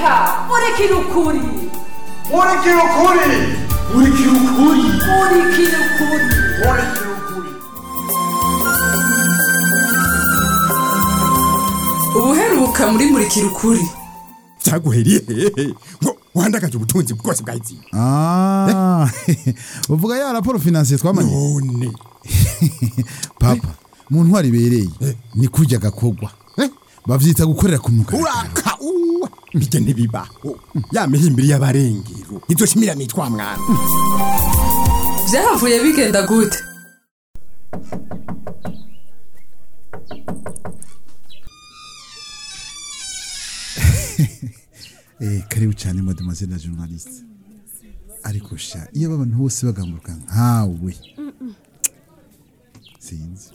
reka murikira ukuri murikira ukuri murikira ukuri murikira ukuri murikira ukuri ubuheruka muri murikira ukuri cyaguheriye hehe ngo wandagaje ubutunzi bwose bwa izinga Ah, uvuga ya raporo financier twamanye none papa mu ntwari ibereye ni kurya gakogwa Eh? bavyita gukorera ku mugaragaro uraka uwa mbige ntibibaho ya mihimbiri y'abarengero izoshimira mitwa mwana byahavuye bigenda gute eh karibu cyane mademoiselle la journaliste ariko sha iyo aba abantu bose bagamburuka nkawe sinzi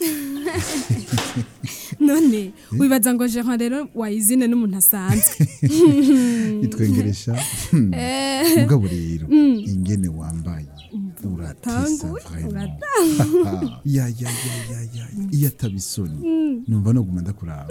none wibaza ngo jean rero wayizine n'umuntu asanzwe itwengeresha mugabo rero ingene wambaye uratesa Tanguye, vraiment ya ya ya ya ya iyo atabisoni numva noguma ndakuraba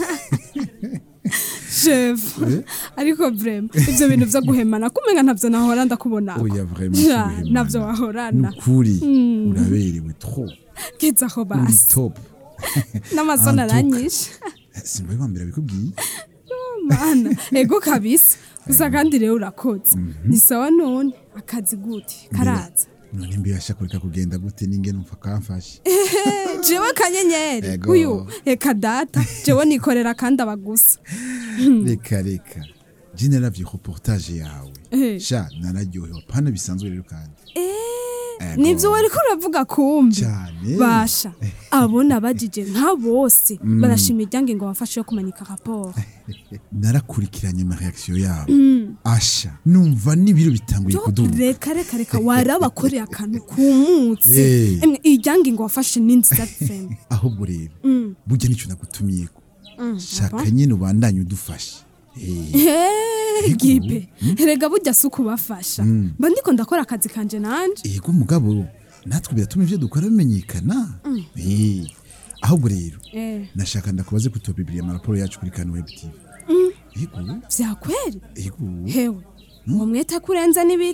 chef ariko vrema ivyo bintu vyo guhemana kumenga ntavyo nahora ndakubona oya vraiment Ja, kuguhemana. navyo wahorana nukuri uraberewe trop geza aho uri basi top n'amasoni En tout aranyishe simba bibambira bikubwiye mana ego kabisa gusa kandi rero urakoze ni sawa none akazi gute karaza none mbiyasha kureka kugenda gute n'ingene umfa kamfashe jewe kanyenyeri Ego. uyu reka data jewe nikorera kandi abagusa reka reka je naravye reportage yawe Eh. sha nararyohewe pana bisanzwe rero kandi Ego. nivyo wariko uravuga kumbi cyane basha abona bajije nka bose barashima iryange ngo bafashe yo kumanika raporo narakurikiranye ama reaction yabo asha numva n'ibiro bitanguye kuduga reka reka reka warabakoreye akantu kumutse Eh. Emwe, iryange ngo wafashe n'inzira frame ahubwo rero burya nicyo nagutumiyeko shaka nyine ubandanye udufashe Eh, Hey, gipe rega burya si ukubafasha mba ndiko ndakora akazi kanje nanje yego mugabo natwe biratuma ivyo dukora bimenyekana Eh, ahubwo rero Eh, nashaka ndakubaze kutobibiriya amaraporo yacu kuri kano web tv yego vyakweri yego hewe uwo mwete kurenza n'ibiti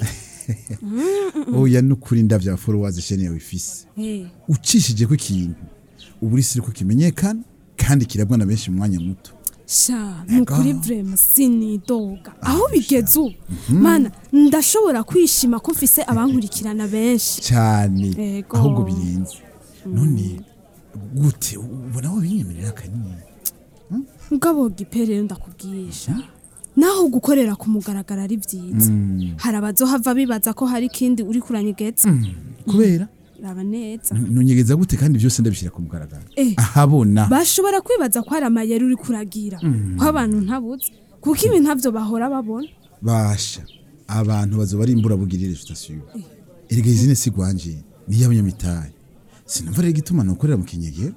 oya nukuri ndavya followers shene yawe ifise Eh, ucishije ko ikintu ubu uri siri ko kimenyekana kandi kirabwa na benshi mu mwanya muto sha nukuri vrema sinidoga aho bigeze ubu mana ndashobora kwishima ko mfise abankurikirana benshi cyane Ego. ahubwo birenze none gute ubona aho binyemerera kanini mugabo gipe rero ndakubwisha naho gukorera ku mugaragaro ari byiza hari abazohava bibaza ko hari ikindi uri kuranyegeza kubera raba neza nonyegeza gute kandi byose ndabishyira ku mugaragaro Eh. ahabona bashobora kwibaza ko hari amayeri uri kuragira ko abantu ntabuze kuko ibi ntavyo bahora babona basha abantu bazoba ari imburabugirire sitasiyo erega izine si gwanje niyo abanyamitahe sinumva rero igituma nukorera mu kinyegero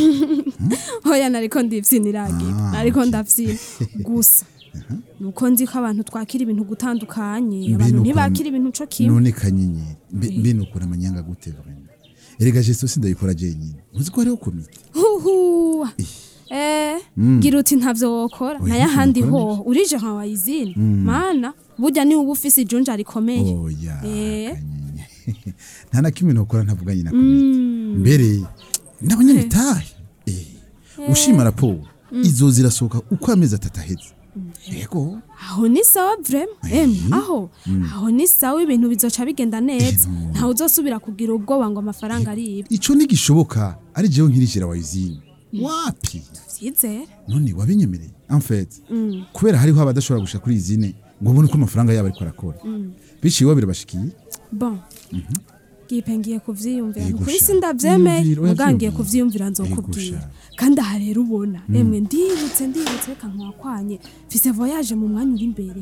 hoya nariko ndivyiniragira Ah, nariko okay. ndavyina gusa nuko nzi ko abantu twakira ibintu gutandukanye Mbe abantu nuko- ntibakira ibintu co kimwe none kanyenyeri mbe mbe nukura amanyanga gute vraiment erega jesto sindayikora jenyine uzi ko hariho komite huhuwa eh gira uti ntavyo wokora Oya, naye ahandi ntavyo ho urije nka wayizini mana burya niwe uba ufise ijunja rikomeye oya Eh. kanyenyeri nta na kimwe nokora ntavuganye na komite mbere n'abanyamitahe eh ushima raporo izo zirasohoka uko amezi atatu aheze yego aho ni sawa vrema em aho aho ni sawa ibintu bizoca bigenda neza no. ntawe uzosubira kugira ubwoba ngo amafaranga ari ibi ico ntigishoboka ari jewe nkirijira wayizini wapi vyizere none wabinyemereye en fait kubera hariho abadashobora gusha kuri izine ngo babone ko amafaranga yabo ariko arakora biciye birabashikiye bon gipe ngiye kuvyiyumvira Yego nukuri sha. sindavyemeye Yiyumvire, oya muga ngiye vyiyumvire. kuvyiyumvira Yego nzokubwira sha. kandi aha rero ubona emwe ndibutse ndibutse reka nkwakwanye mfise voyage mu mwanya uri imbere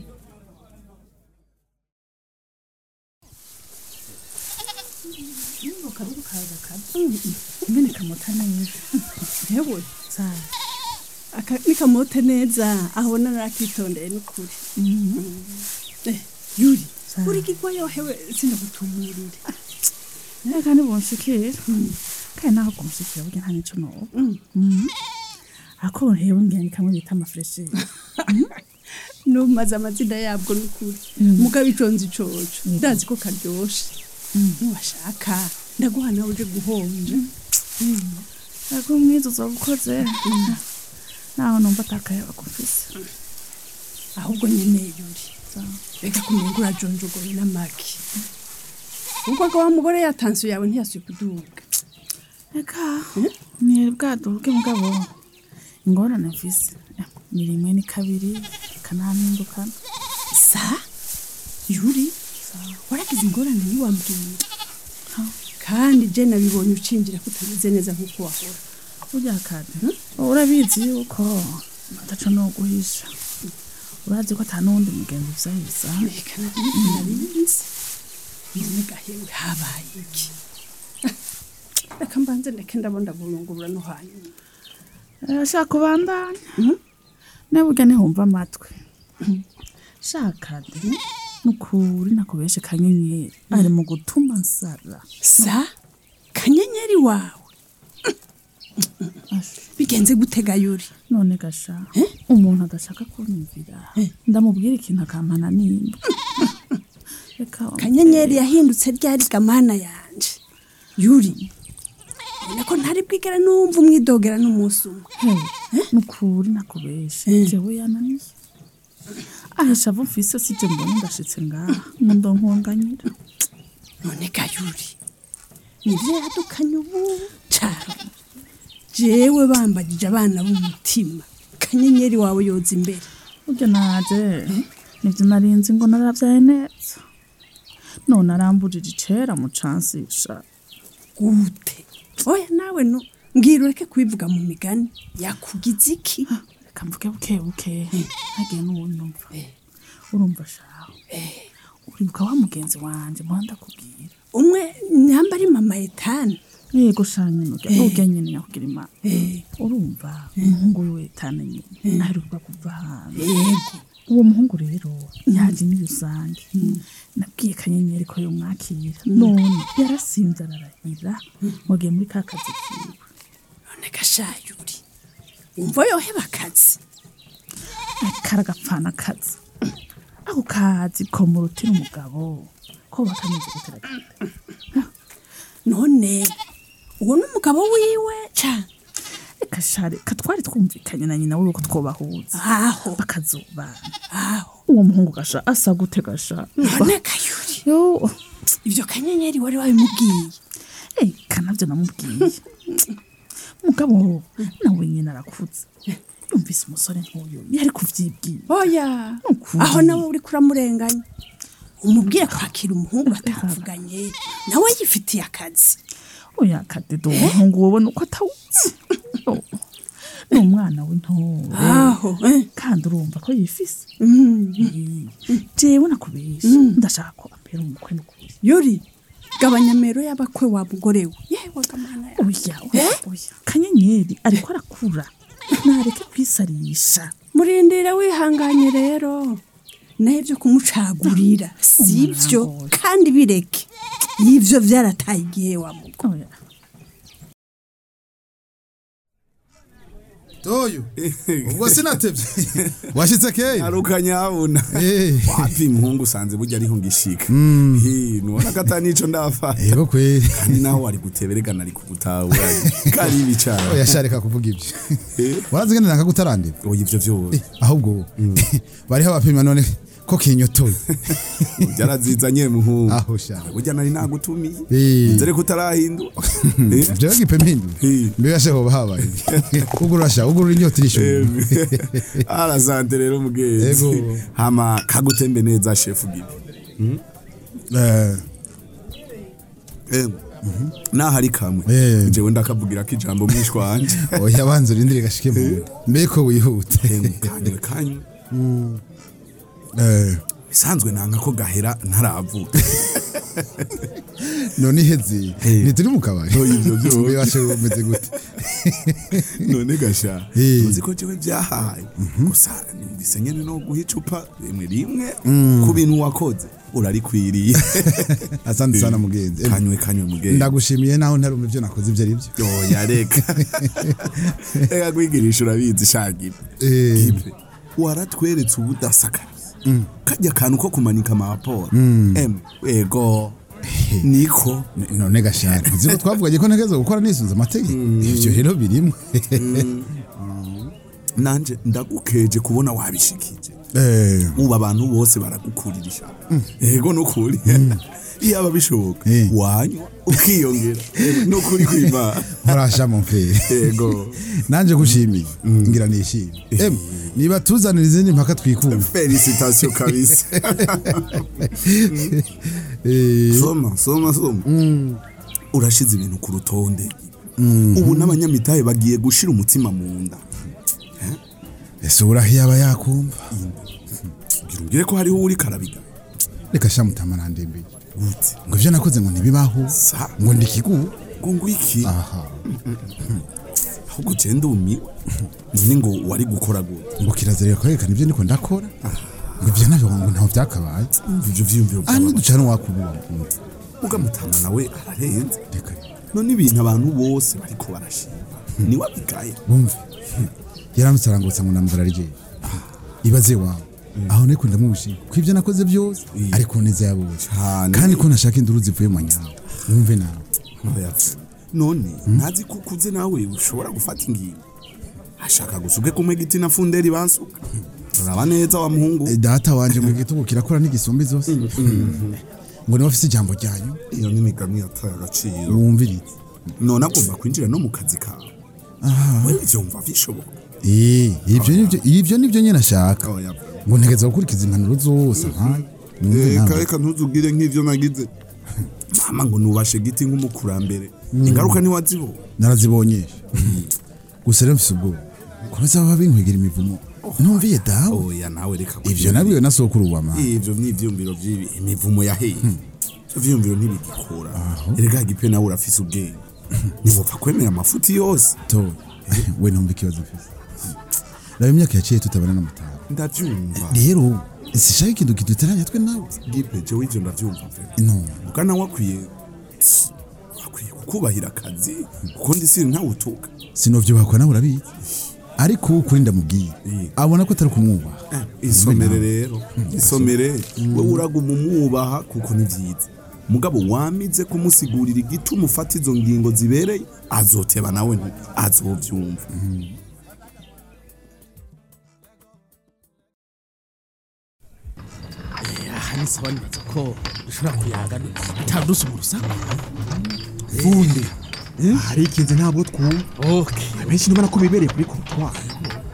mbene kamota neza yewe aka ni kamote neza abona narakitondeye n'ukuri Eh, yuri uri kigwa yohewe sinagutumurire reka ntibunshikire kandi naho kunshikira burya nta nico noba ako hewe ngeni kamwe bita amafuresheri numaze amazina yabwo n'ukuri mugabo iconze icoco ndazi ko karyoshe ntiwashaka ndaguha nawe uje guhonja ariko mwiza uzoba ukoze naho numva atakayaba gufise ahubwo nyene yuri reka kumenga urajonjogoye n'amaki kuko ko wa mugore yatansiyo yawe ntiyasuye kuduga reka ni bwaduke mugabo ingorane mfise Eh, ni rimwe ni kabiri kanampindukana sa yuri waragize ingorane ntiwambwira kandi je nabibonye ucinjira ko utameze neza nk'uko wahora burya kade urabizi yuko ataco no guhisha urazi ko ata n'uwundi mugenzi vyahisa reka nabinzi none gahewe habaye iki reka mbanze ndeke ndabona burungurura no hanyuma ashaka kubandanya neburya ntihumva amatwi shaka de nukuri nakubeshe kanyenyeri ari mu gutuma nsara sa kanyenyeri wawe bigenze gutega yuri none gasha umuntu adashaka kunyumvira ndamubwira ikintu akampana nimba reka kanyenyeri yahindutse ryari gamana yanje yuri ubona ko ntari bwigera numva umwidogera n'umunsi umwe hewe nukuri nakubeshe jewe yananiye ahisha avo mfise sije mbona ndashitse ngaha ngo ndonkonganyira none ga yuri nibyo yadukanye ubu cyane jewe bambagije abana b'umutima kanyenyeri wawe yoza imbere burya naje nivyo narinzi ngo naravyaye neza none arambujije icera mu cansisha gute oya nawe no mbwira ureke kubivuga mu migani yakugize iki reka mvuge buke buke hagiye n'uwunyumva urumva shaho uribuka wa mugenzi wanje muha ndakubwira umwe nyamba ari mama etani yego shanye nurya urya nyene nyakugira imana urumva umuhungu wiwe etane nyene aheruka kuva hanze yego uwo muhungu rero yaje ni rusange nabwiye kanyenyeri ko yomwakira none yarasinze ararahira mugiye muri ka kazi kiwe none gashayuri umva yoheba akazi karagapfana akazi ako kazi ko murutira umugabo ko bakameze guteragenda none uwo n'umugabo wiwe cyane reka share katwari twumvikanye na nyina wiwe ko twobahuza aho bakazubana aho uwo muhungu gasha asa gute gasha none kayuri yo ibyo kanyenyeri wari wabimubwiye eh kanavyo namubwiye mugabo nawe nyina arakuze yumvise umusore nk'uyu yari kuvyibwira oya Ukuri. aho nawe uri kuramurenganya umubwire kwakira umuhungu batavuganye nawe yifitiye akazi oya kadedo uwo muhungu wowe nuko atawuzi Oh, ni umwana w'intore aho eh. kandi urumva ko yifise Mm. Eh, jewe nakubesha ndashaka ko ambera umukwe n'ukuri yuri gabanyamero y'abakwe wa mugore we yewe gamana yawe oya oya oya kanyenyeri ariko arakura nareke kwisarisha murindire wihanganye rero nayo byo kumucagurira si byo Umwangoye. kandi bireke y'ibyo byarataye igihe wa mugo oya toyo ubwo sinatevye washitse kera aruka nyabuna Eh. wapi muhungu usanze burya ariho ngishika Hi, nubona ko ata nico ndafa yego kweri kandi naho wari guteberegana ari kugutahura kari ibicara oya shareka kuvuga ibyo Eh. warazi ngene nanga kutarandira oya ivyo vyose ahubwo bariho abapima none ko kinyotoye byarazizanye muhungu aho sha burya nari nagutumiye Eh. nzere ko utarahinduka Eh. jewe gipe mpindu Eh. mbega se hoba habaye ugurura sha ugurura inyota irishura arasante rero mugenzi Yego. hama kagutembe neza shefu gibi Eh, Eh, naho ari kamwe Eh. jewe ndakavugira ko ijambo mwishwa wanje oya banza urindire gashike mu nda mbega ko wihuta kanywe kanywe Eh, bisanzwe nanga ko gahera ntaravuka none iheze Eh. ntituri mu kabari Oya, ivyo vyose. Mbe washe bumeze gute none gasha Eh. uzi ko jewe byahaye gusa numvise nyene no guha icupa rimwe rimwe ku bintu wakoze urarikwiriye asante sana mugenzi Eh, kanywe kanywe mugenzi ndagushimiye naho ntarumva ibyo nakoze ibyo ari byo yoya reka reka kwigirisha urabizi shagibe Eh. gipe waratweretse ubudasakariza kajya akantu ko kumanika amaporo em ego niko N- none gashaka uzi ko twavuganye ko ntegeza gukora nisunze amategeko ivyo rero birimo nanje ndagukeje kubona wabishikije Eh, ubu abantu bose baragukurira ishaka ego nukuri iyaba bishoboka Eh. wanywa ukiyongera nukuri kwimana murasha mu mfere ego nanje gushimiye ngira nishimye em niba tuzanira izindi mpaka twikumva felicitation kabisa Eh, soma soma soma urashize ibintu ku rutonde ubu n'abanyamitahe bagiye gushira umutima mu nda ese uraho yaba yakumva ngira umbwire ko hariho uri karabiga reka sha mutama nandembeye gute ngo ivyo nakoze ngo ntibibaho sa ngo ndikigu ngo ngwiki aha ahubwo je ndumiwe none ngo wari gukora gute ngo kirazira kwerekana ivyo ndiko ndakora ngo ivyo navyo ngo ntaho vyakabaye ivyo vyiyumviro aha by'abantu niducana wakububa ugamutama nawe ararenze reka none ibintu abantu bose bariko barashima ni wabigaye bumve yaramutse arangutse ngo namuzara rye ibaze wawe aho niko ndamubushima ko ivyo nakoze byose ariko neza yabuje Cane. kandi ko nashaka induru zivuye mu nyanja wumve nawe Oya, none ntazi ko ukuze nawe ushobora gufata ingingo ashaka gusuke kumwe giti na funderi bansuka uraba neza wa muhungu Eh, data wanje mu gitugu kirakora n'igisumbi zose ngo niba afise ijambo ryanyu iyo n'imigani yataye agaciro wumvirize none agomba kwinjira no mu kazi kawe wewe ivyo wumva bishoboka Eh, ivyo nivyo ivyo nivyo nyene ashaka Oya. ngo ntegeza gukurikiza impanuro zose nkaye Wumve reka nawe. reka ntuzugire nk'ivyo nagize mama ngo nubashe giti nk'umukurambere ingaruka ntiwazibona narazibonyesha gusa rero mfise ubwoba komeza baba binkwegera imivumo ntumviye dawe oya nawe reka ivyo nabwiwe na sokuru wa mama ivyo ni ivyumviro vy'ibi imivumo yaheye ivyo vyumviro ntibigikora erega gipe nawe urafise ubwenge ntiwopfa kwemera amafuti yose to we ntumva ikibazo mfise raba imyaka yaciye tutabana n'amutara ndavyumva rero sishaka ikintu kiduteranya twe nawe gipe jewe ivyo ndavyumva pe no muga nawe akwiye akwiye kukubahira akazi kuko ndi siri ntawutuka sinovyubakwa nawe urabizi ariko uwo ukuri ndamubwiye abona ko atari kumwubaha isomere rero isomere wewe uraguma umwubaha kuko ni vyiza mugabo wamize kumusigurira igituma ufata izo ngingo zibereye azoteba nawe nti azovyumva aha ni sawa nibaza ko dushobora kuyaga atadusa mu rusaku funde hari ikinze ntabwo twumva okay abenshi ntubona ko bibereye kuri kontwari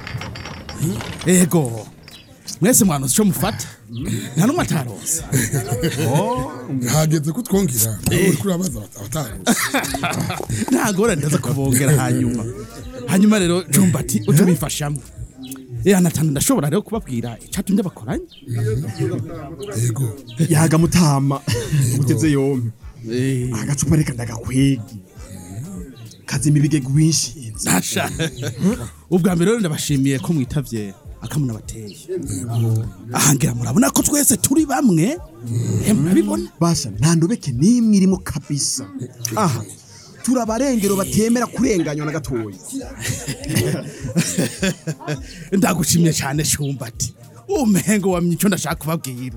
ego mwese mwanuze ico mufata nta n'umwe ataronse hageze ko twongera uri kuri abaza abatarose ntagora ndaza kubongera hanyuma hanyuma rero jumbati uje ubifashamwe Eh anatanu ndashobora rero kubabwira icatumye bakoranye yego yaga mutama ugeze yompi Eh agacupa reka ndagakwege kazima ibigega winshinze Nasha. ubwa mbere rero ndabashimiye ko mwitavye akamuna bateye ahangira murabona ko twese turi bamwe Eh, murabibona basha nta ndobeke n'imwe irimo kabisa aha turi abarengero batemera kurenganywa na gatoya ndagushimye cyane shumbati umengo wamye icyo ndashaka kubabwira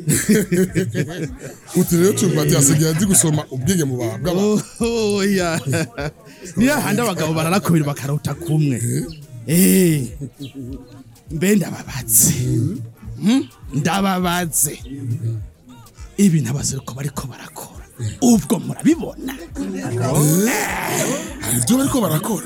uti rero cyumbati hasigaye azi gusoma ubwenge mu bantu bw'abantu oya niyo handi abagabo bararakubira bakarota kumwe Eh, mbe ndababaze Hmm? ndababaze ibi ntabaseruko bariko barakora ubwo murabibona hari ibyo bariko barakora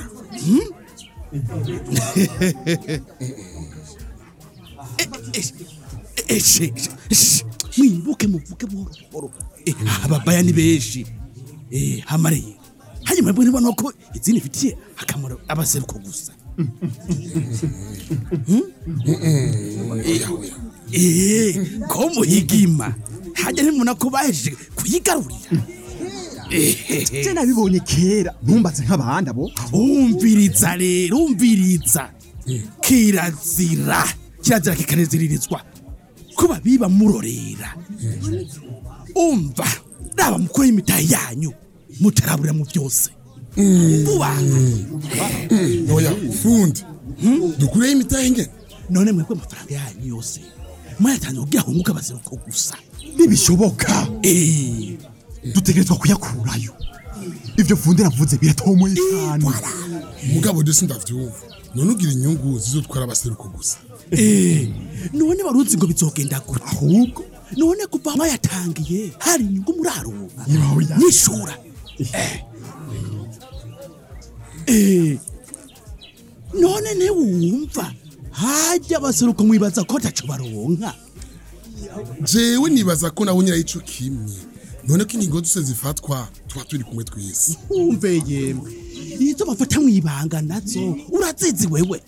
eshe mwibuke muvuge buhoro buhoro Eh, ababaya ni benshi Eh, hamariye hanyuma mbwe nibona ko izindi fitiye akamaro abaseruko gusa Eh, ko muhigima hajya ntimubona ko bahejeje kuyigarurira je nabibonye kera ntumbaze nk'abandi abo umviriza rero umviriza kirazira kirazira kikaneziririzwa kuba biba murorera umva raba mukora imitahe yanyu mutarabura mu byose vuba oya fundi dukureho imitahe ingene none mwebwe amafaranga yanyu yose mwayatanze kugira hunguke abaseruko gusa ntibishoboka Eh, dutegerezwa kuyakurayo ivyo funde navuze biratomoye cyane mugabo desi ndavyumva none ugira inyungu zizotwara abaseruko gusa eh, none waruzi ngo bizogenda gute ahubwo none kuva mwayatangiye hari inyungu muraruba Ibahoya. nishura Eh. Eh, none ntiwumva hajya abaseruko mwibaza ko ataco baronka jewe nibaza ko nawe nyirayo ico kimwe none ko ingingo zose zifatwa tuba turi kumwe twese umve yemwe izo bafata mwibanga nazo urazizi wewe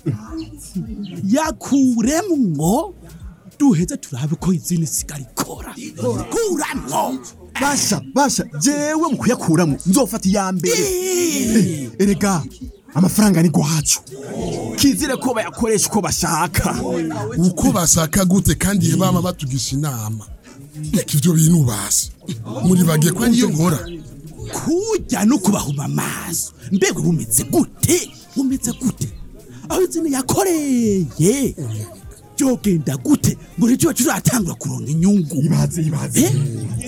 yakuremwo duheze turabe ko izindi sigara ikora kuramwo basha basha jewe mu kuyakuramo nzofata iya mbere Eh, erega amafaranga ni gwacu kizire ko bayakoresha uko bashaka uko bashaka gute kandi bama batugisha inama reka ivyo bintu basi muri bagiye ko ariyo nkora kujya no kubahuma amaso mbega bumeze gute bumeze gute aho izindi yakoreye byogenda gute ngo nicyo tuzatangura kuronka inyungu ibaze ibaze Eh?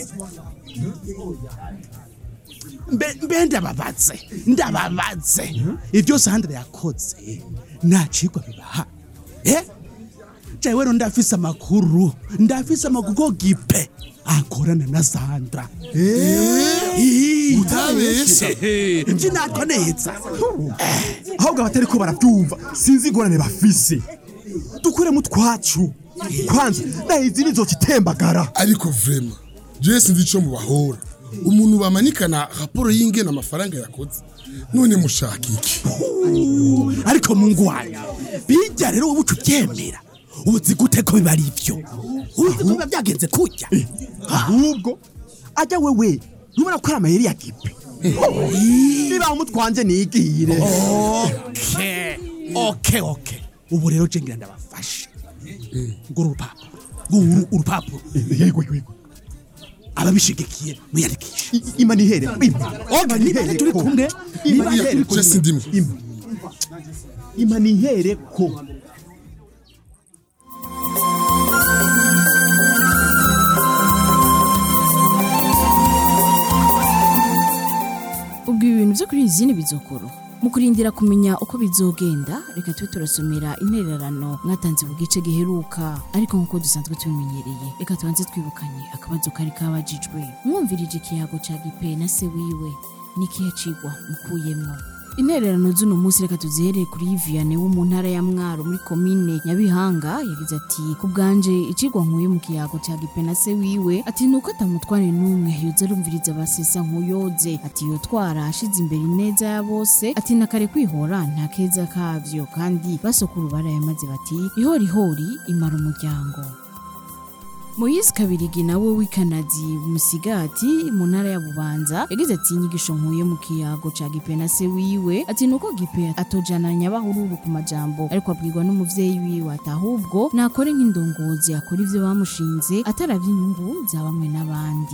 mbe mbe ndababaze ndababaze ibyo sandra yakoze nta cigwa bibaha eh jewe rero ndafise amakuru ndafise amakuru ko gipe akorana na sandra utabesha nje natwa neza ahubwo abatari ko barabyumva sinzi ingorane bafise dukuremo utwacu kwanza nahizi nizoca itembagara ariko vrema jewe sinzi ico mubahora umuntu bamanikana raporo y'ingene amafaranga yakoze none mushaka iki ariko mungu wanyu bijya rero wowe uca ubyemera uzi gute ko biba ari ibyo uzi ko biba byagenze kujya ahubwo ajya wewe ntubona ko ari amayeri ya gipe niba umutwanje nigire oke oke oke ubu rero je ngira ndabafashe nguru urupapuro nguru urupapuro yego yego ababishigikiye mwiyandikishe I- ima nihere ima oke niba turi kumwe ima niba nihere je sindimwe ima ima nihere ko ubwo ibi bintu byo kuri izindi bizokoro mu kurindira kumenya uko bizogenda reka tube turasomera intererano mwatanze mu gice giheruka ariko nk'uko dusanzwe tubimenyereye reka tubanze twibukanye akabazo kari kabajijwe mwumvirije ikiyago ca gipe na se wiwe n'ikihe cigwa mukuyemwo intererano z'uno munsi reka tuzihereye kuri Viviane wo mu ntara ya Mwaro muri komine Nyabihanga yagize ati ku bwanje icigwa nkuye mu kiyago cya gipe na se wiwe ati nuko atamutware n'umwe yoza arumviriza abasesa nkuyoze ati yotwara ashize imbere ineza ya bose ati nakare kwihora nta keza kavyo kandi basokuru barayamaze bati ihorihori imara umuryango Moise Kabirigi nawe w'ikanadi musigati mu ntara ya Bubanza yagize ati inyigisho nkuye mu kiyago ca Gipe na se wiwe ati nuko Gipe atojana nyabahururu ku majambo ariko abwirwa n'umuvyeyi wiwe ati ahubwo nakore nk'indongozi akora ivyo bamushinze ataravye inyungu za bamwe n'abandi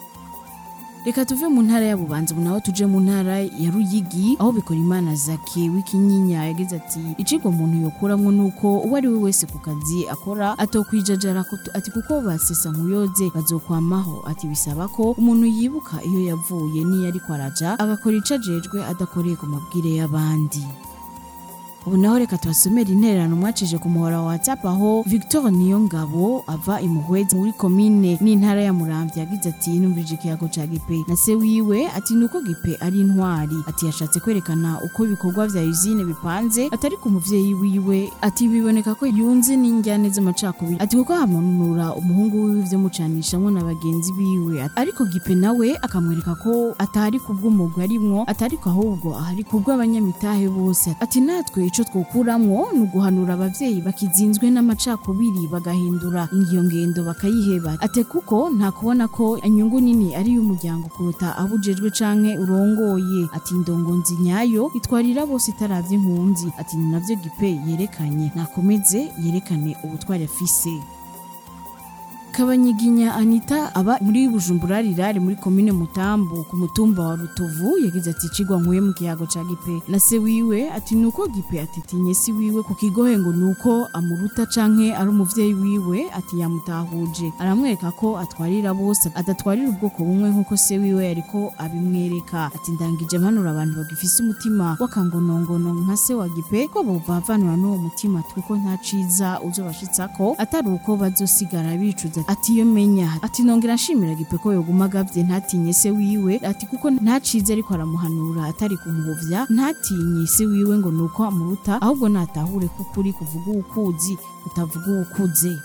reka tuve mu ntara ya bubanza ubu naho tuje mu ntara ya ruyigi aho bikora imana zake w'ikinyinya yagize ati icigwa umuntu yokuramwo nuko uwo ari we wese ku kazi akora atokwijajara kutu- ati kuko basesa nkuyoze bazokwamaho ati bisaba ko umuntu yibuka iyo yavuye n'iyo ariko araja agakora ico ajejwe adakoreye ku mabwire y'abandi ubu naho reka tubasomere intererano mwacije ku muhora wa whatsapp aho victor niyongabo ava imuhwezi muri komine n'intara ya muramvya yagize ati numvirije ikiyago ca gipe na se wiwe ati nuko gipe ari intwari ati yashatse kwerekana uko ibikorwa vya usine bipanze atari ku muvyeyi wiwe ati biboneka ko yunze n'injyane z'amacakubiri ati kuko amanura umuhungu wiwe ivyo mucanishamwo na bagenzi biwe ariko gipe nawe akamwereka ko atari kubw'umugwi arimwo atari ko ahubwo ahari kubw'abanyamitahe bose ati natwe ico twokuramwo ni uguhanura abavyeyi bakizinzwe n'amacakubiri bagahindura iyo ngendo bakayiheba ate kuko nta kubona ko inyungu nini ari iy'umuryango kuruta abujejwe canke urongoye ati indongonzi nyayo itwarira bose itaravye impunzi ati ni navyo gipe yerekanye nakomeze yerekane ubutwari afise kabanyiginya anita aba muri bujumbura rirare muri komine mutambu ku mutumba wa rutovu yagize ati cigwa nkuye mu kiyago ca gipe na se wiwe ati nuko gipe atitinye si wiwe ku kigohe ngo nuko amuruta canke ari umuvyeyi wiwe ati yamutahuje aramwereka ko atwarira bose adatwarira ubwoko bumwe nkuko se wiwe yariko abimwereka ati ndangije mpanura abantu bagifise umutima w'akangonongono nka se wa gipe ko bovavanura n'uwo mutima ati kuko nta ciza uzobashitsako atari uko bazosigara bicuza ati iyo menya ati nongera nshimira gipe ko yoguma agavye ntatinye se wiwe ati kuko nta ciza ariko aramuhanura atari kumuhovya ntatinye se wiwe ngo nuko amuruta ahubwo natahure ko ukuri kuvuga uwukuzi kutavuga uwukuze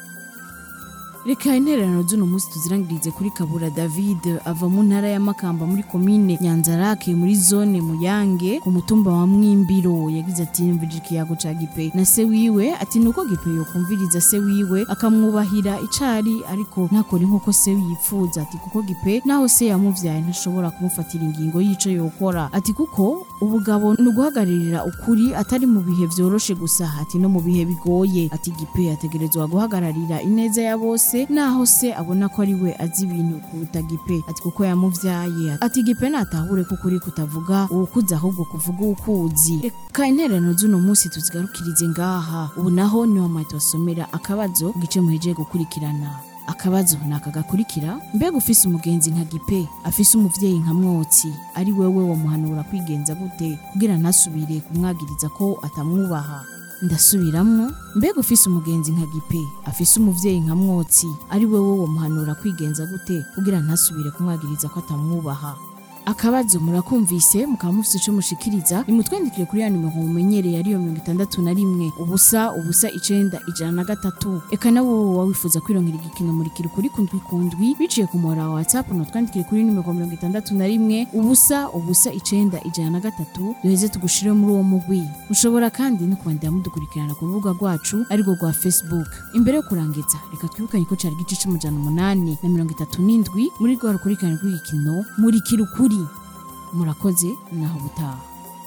reka intererano z'uno munsi tuzirangirize kuri kabura david ava mu ntara ya makamba muri komine nyanzarake muri zone muyange ku mutumba wa mwimbiro yagize ati yumvije ikiyago ca gipe na se wiwe ati nuko gipe yokumviriza se wiwe akamwubahira icari ariko ntakore nk'uko se yipfuza ati kuko gipe naho se yamuvyaye ntashobora kumufatira ingingo y'ico yokora ati kuko ubugabo ni uguhagararira ukuri atari mu bihe vyoroshe gusa ati no mu bihe bigoye ati gipe ategerezwa guhagararira ineza ya bose naho se abona ko ari we azi ibintu kuruta gipe ati kuko yamuvyaye ati gipe natahure ko ukuri kutavuga uwukuzi ahubwo kuvuga uwukuzi reka intererano z'uno munsi tuzigarukirize ngaha ubu naho niho amahita basomera akabazo ku gice muhejeje gukurikirana akabazo ni aka gakurikira mbega ufise umugenzi nka gipe afise umuvyeyi nka mwotsi ari wewe wamuhanura kwigenza gute kugira ntasubire kumwagiriza ko atamwubaha ndasubiramwo mbega ufise umugenzi nka gipe afise umuvyeyi nka mwotsi ari wewe wamuhanura kwigenza gute kugira ntasubire kumwagiriza ko atamwubaha akabazo murakumvise mukaba mufise ico mushikiriza nimutwandikire kuri ya nimero mumenyereye ariyo mirongo itandatu na rimwe ubusa ubusa icenda ijana na gatatu eka nawe wowe wifuza kwirongera igikino murikira ukuri kundwi kundwi biciye ku muhora wa whatsapp nutwandikire kuri nimero mirongo itandatu na rimwe ubusa ubusa icenda ijana na gatatu duheze tugushire muri uwo mugwi mushobora kandi no kubandira mudukurikirana ku rubuga rwacu arirwo rwa facebook imbere yo kurangiza reka twibukanye ko cari igice c'amajana umunani na mirongo itatu n'indwi muri rwa rukurikirane rw'igikino murikira ukuri murakoze naho butaha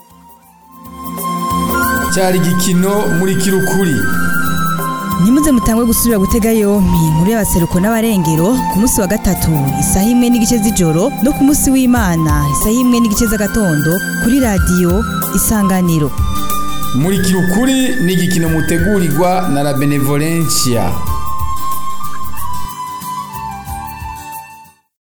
cyari igikino muri kirukuri ntimuze mutangwe gusubira gutega yompi inkuru y'abaseruko n'abarengero ku munsi wa gatatu isaha imwe n'igice z'ijoro no ku munsi w'imana isaha imwe n'igice z'agatondo kuri radiyo isanganiro muri kirukuri ni igikino mutegurirwa na la benevolencia